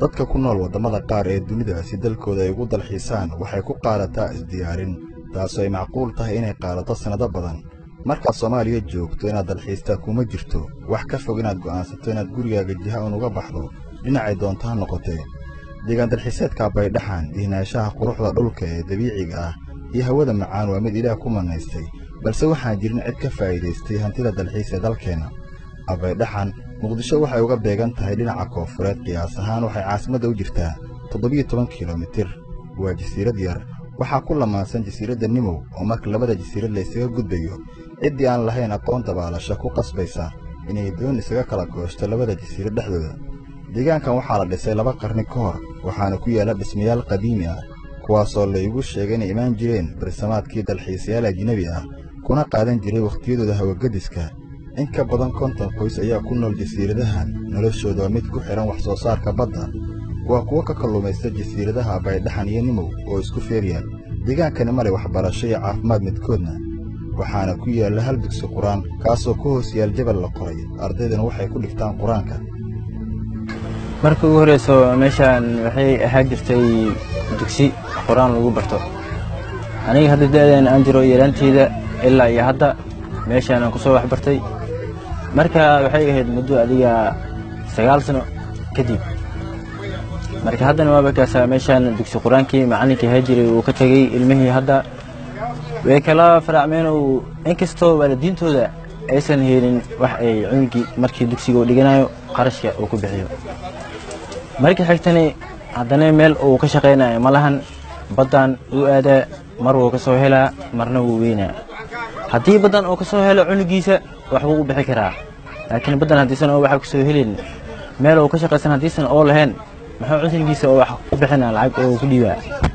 dadka ku nool waddamada qaar ee dunida si dalkooda ay ugu dalxiisaan waxay ku qaadataa isdiyaarin taasoo ay macquul tahay inay qaadato sannado badan markaad soomaaliya joogto inaad dalxiistaa kuma jirto wax ka fog inaad go'aansato inaad gurigaaga jiha un uga baxdo dhinacay doonto ha noqotee deegaan dalxiiseedka baydhaxan dihnaanshaha quruxda dhulka ee dabiiciga ah iyo hawada macaan waa mid ilaah ku mannaystay balse waxaan jirin cid ka faa'iidaystay hantida dalxiis ee dalkeenna abaydhaxan muqdisho waxay uga beegan tahay dhinaca koonfureed qiyaas ahaan waxay caasimadda u jirtaa toddobiyo toban kilomitir waa jasiirad yar waxaa ku lamaansan jasiiradda nimow oo marka labada jasiirad la ysaga gudbayo ciddii aan lahayn aqoon dabaalasho ku qasbaysa inay doon isaga kala goosto labada jasiirad dhexdooda deegaankan waxaa la dhisay laba qarni ka hor waxaana ku yaalla dhismayaal qadiimi ah kuwaasoo laygu sheegay inay imaan jireen barsamaadkii dalxiisayaal ajnebi ah kuna qaadan jiray wakhtiyadooda hawagadiska in ka badan konton qoys ayaa ku nool jasiiradahan noloshooda waa mid ku xidhan wax soo saarka badda waa kuwo ka kalluumaysta jasiiradaha baydhaxan iyo nimow oo isku feeryaal deegaankani male waxbarasho iyo caafimaad midkoodna waxaana ku yaalla hal dugsi qur-aan kaasoo ku hoos yaal jabal la qoray ardaydana waxay ku dhigtaan qur-aanka marka ugu horreyso meeshaan waxay ahaan jirtay dugsi qur-aan lagu barto aniga hadda da'deen aan jiro yaraanteyda ilaa iyo hadda meeshaan aan ku soo waxbartay marka waxay ahayd muddo adiga sagaal sano kadib marka haddana waaba kaasaa meeshaan dugsi qur-aankii macallinkii ahaa jiray uu ka tegey ilmihii hadda way kala faraacmeenoo inkastoo waalidiintooda aysan helin wax ay cunugii markii dugsiga uu dhiganayo qarashka uu ku bixiyo markii xigtani haddana meel uu ka shaqaynayo ma lahan baddan uu aadaa mar wuu ka soo helaa marna wuu weynaa haddii baddan uu ka soo helo cunugiisa wax wuu u bixi karaa laakiin baddan haddiisan oo waxa ku soo helin meel uu ka shaqaysan haddiisan oo lahayn muxuu cunugiisa oo wax u bixinaa lacag oo ku dhiibaa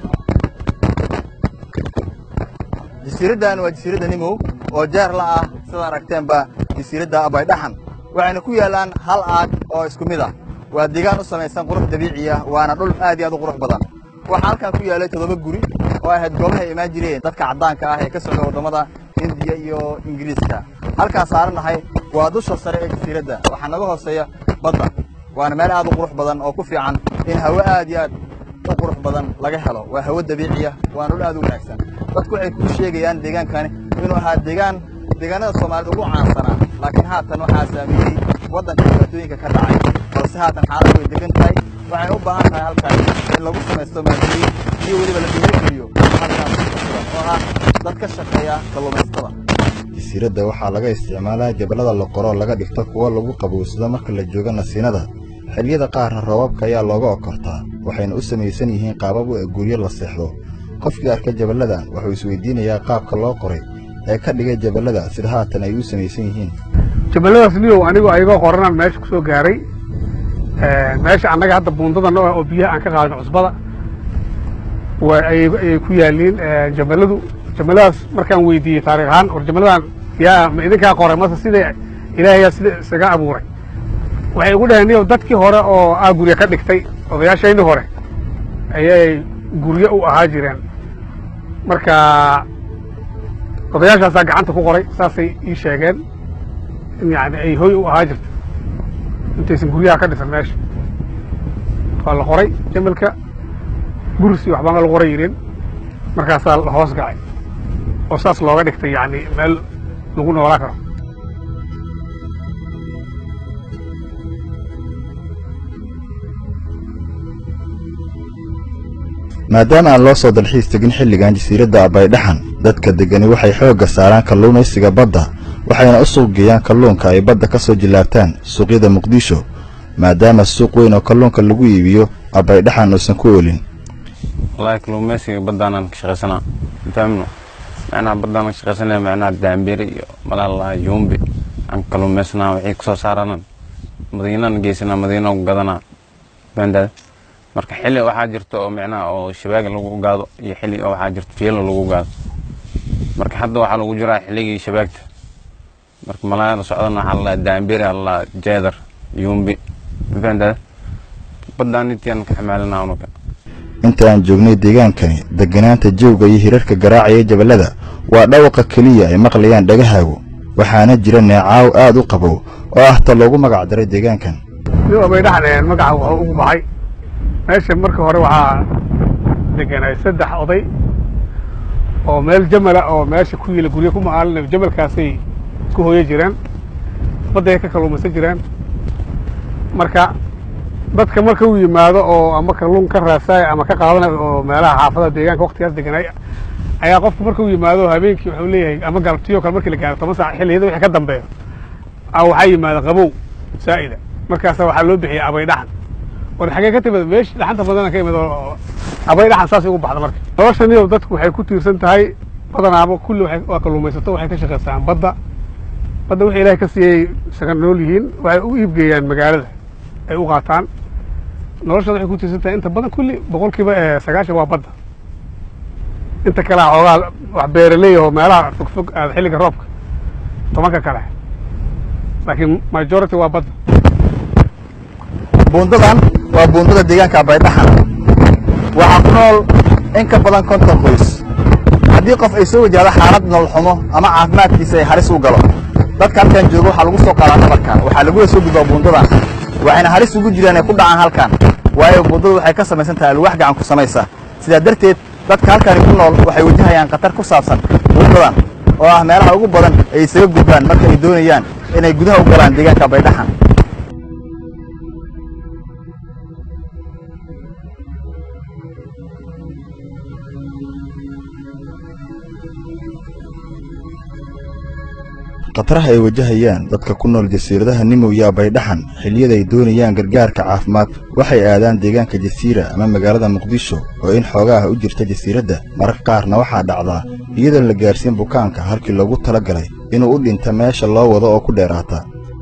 jasiiraddan waa jasiiradda nimow oo jeer la ah sidaad aragteenba jasiiradda abaydhaxan waxayna ku yaallaan hal aag oo isku mid ah waa deegaan u samaysan qurux dabiici ah waana dhul aad iyo aad u qurux badan waxaa halkan ku yaallay toddoba guri oo ahayd goobahay imaan jireen dadka caddaanka ah ee ka socda waddamada hindiya iyo ingiriiska halkaan saarannahay waa dusha sare ee jasiiradda waxaa naga hooseeya badda waana meel aad u qurux badan oo ku fiican in hawo aad iyo aad u qurux badan laga helo waa hawo dabiici ah waana dhul aad u wanaagsan dadku waxay kuu sheegayaan deegaankani inuu ahaa deegaan deegaanada soomaalida ugu caansanaa laakiin haatan waxaa saameeyey waddanka dhibaatooyinka ka dhacay balse haatan xaalad way degan tahay waxay u baahan tahay halkaas in lagu samaysto maalgeliin iyo weliba la dhiirigeliyo halkaas oo ah dad ka shaqeeya kalluumaystada jasiiradda waxaa laga isticmaalaa jaballada la qoro laga dhigto kuwo lagu qabowsado marka la joogo nasiinada xilliyada qaarna roobabka ayaa looga okortaa waxayna u samaysan yihiin qaabab u guryo la seexdo qofkii arka jaballadan wuxuu isweydiinayaa qaabka loo qoray ee ka dhigay jaballada sida haatan ay u samaysan yihiin jaballadaas niyow anigu ayagoo qoranaan meesha ku soo gaaray meesha annaga hadda buundada noo ah oo biyaha aan ka qaadno cusbada ayay ku yaaliin jaballadu jaballadaas markaan weydiiyey taarikh ahaan war jaballadan yaa ma idinkaa qoray mase sida ilaahayaa sida isaga abuuray waxay ugu dhaheen niyow dadkii hore oo aa guryo ka dhigtay odayaashayni hore ayay guryo u ahaa jireen marka odayaashaasaa gacanta ku qoray saasay ii sheegeen in yani ay hoy u ahaa jirto intaysan guryaha ka dhisan meesha waa la qoray jamalka gursi waxbaan la qoray yidhin markaasaa la hoos gacay oo saas looga dhigtay yani meel lagu noolaa karo maadaama aan loo soo dalxiis tegin xilligan jasiiradda abaydhaxan dadka deggani waxay xoogga saaraan kalluumaysiga badda waxayna u suuq geeyaan kalluunka ay badda ka soo jillaabtaan suuqyada muqdisho maadaama suuq weyn oo kalluunka lagu iibiyo abaydhaxan uusan ku oolin wallaahi kalluumaysiga baddaanan ka shaqaysanaa fahamno macnaha baddaanan ka shaqaysanaya macnaha daambiri iyo malaalaha yuumbi aan kalluumaysanaa waxay ku soo saaranan madiinaan geysanaa madiina ku gadanaa fahantaada marka xilli waxaa jirta oo micnaha oo shabaaga lagu gaado iyo xilli oo waxaa jirta fiilo lagu gaado marka hadda waxaa lagu jiraa xilligii shabaagta marka malaayada socdana waxaa lalaa daambiri alalaa jeedar yuumbi mafahantaada baddaan intiaan ka xamaalinaa unuka inta aan joognay deegaankani degganaanta jawga iyo hirarka garaacaya jaballada waa dhawaqa keliya ay maqlayaan dhagahaagu waxaana jira neecaaw aad u qabow oo ah ta loogu magac daray deegaankan nin abaydhaxan magaca wuxuu ugu baxay meesha marka hore waxaa deganay saddex oday oo meel jamala oo meesha ku yiila guryo ku maalina jamalkaasay ku hooyo jireen badday ka kalluumaysan jireen marka dadka marka uu yimaado oo ama kalluun ka raasaya ama ka qaadanayo oo meelaha xaafadaha deegaanka waktigaas deganay ayaa qofku marka uu yimaado habeenkii wuxuu leeyahay ama galabtiyo kale markii la gaaro toban saac xilliyada wixii ka dambeeyo a waxaa yimaada qabow saa'ida markaasa waxaa loo bixiyay abay dhaxan war xagee ka timid meesh dhaxanta badana ka imid oo abay dhaxan saasay ugu baxda marka noloshaniyo dadku waxay ku tiirsan tahay badanaaba kulli waxay- waa kalluumaysato waxay ka shaqaystaan badda badda wixii ilaahay ka siiyey isaga nool yihiin waxay u iibgeeyaan magaalada ay u qaataan noloshooda waxay ku tiirsan tahay inta badan kulli boqolkiiba eh, sagaashan waa badda inta kale xoogaa wax beeraley oo meelaha fogfog aada xilliga roobka tobanka kale laakiin majority waa badda buundadan waa buundada deegaanka baydhaxan waxaa ku nool in ka badan konton qoys haddii qof ay soo wajahdo xaalad nolol xumo ama caafimaadkiisa ay halis u galo dadka halkan jooga waxaa lagu soo qaadaa nabarkan waxaa lagula soo gudbaa buundadan waxayna halis ugu jiraan ay ku dhacaan halkan waayo buundadu waxay ka samaysan tahay alwaax gacan ku samaysa sidaa darteed dadka halkani ku nool waxay wajahayaan khatar ku saabsan buundadan oo ah meelaha ugu badan ay isaga gudbaan marka ay doonayaan inay gudaha u galaan deegaanka baydhaxan khataraha ay wajahayaan dadka ku nool jasiiradaha nimow iyo baydhaxan xilliyada ay doonayaan gargaarka caafimaad waxay aadaan deegaanka jasiira ama magaalada muqdisho oo in xoogaah u jirta jasiiradda mararka qaarna waxaa dhacdaa iyadoon la gaarsiin bukaanka halkii loogu tala galay inuu u dhinta meesha loo wado oo ku dheeraata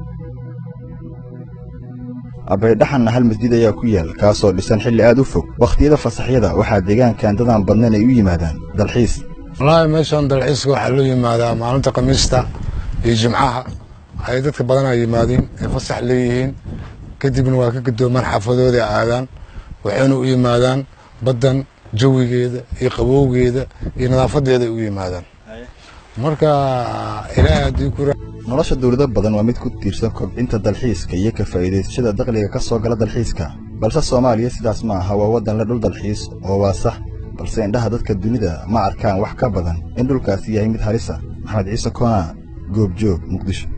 abaydhaxanna hal masjid ayaa ku yaal kaasoo dhisan xilli aad u fog wakhtiyada fasaxyada waxaa deegaankan dadaan badnayn ay u yimaadaan dalxiis wallaahi meeshan dalxiiska waxaa loo yimaadaa maalinta khamiista iyo jimcaha ay dadka badanaa yimaadiin ay fasax leeyihiin kadibna waa ka gadoomaan xaafadooda aadaan waxayna u yimaadaan baddan jawigeeda iyo qabowgeeda iyo nadaafadeeda ay u yimaadaan marka ilaahay haddii ku nolosha dawlado badan waa mid ku tiirsan kobcinta dalxiiska iyo ka faa'iidaysashada dakhliga ka soo gala dalxiiska balse soomaaliya sidaas ma aha waa waddan le dhul dalxiis oo waa sax balse indhaha dadka dunida ma arkaan wax ka badan in dhulkaasi yahay mid halisa maxamed ciise koona goobjoog muqdisho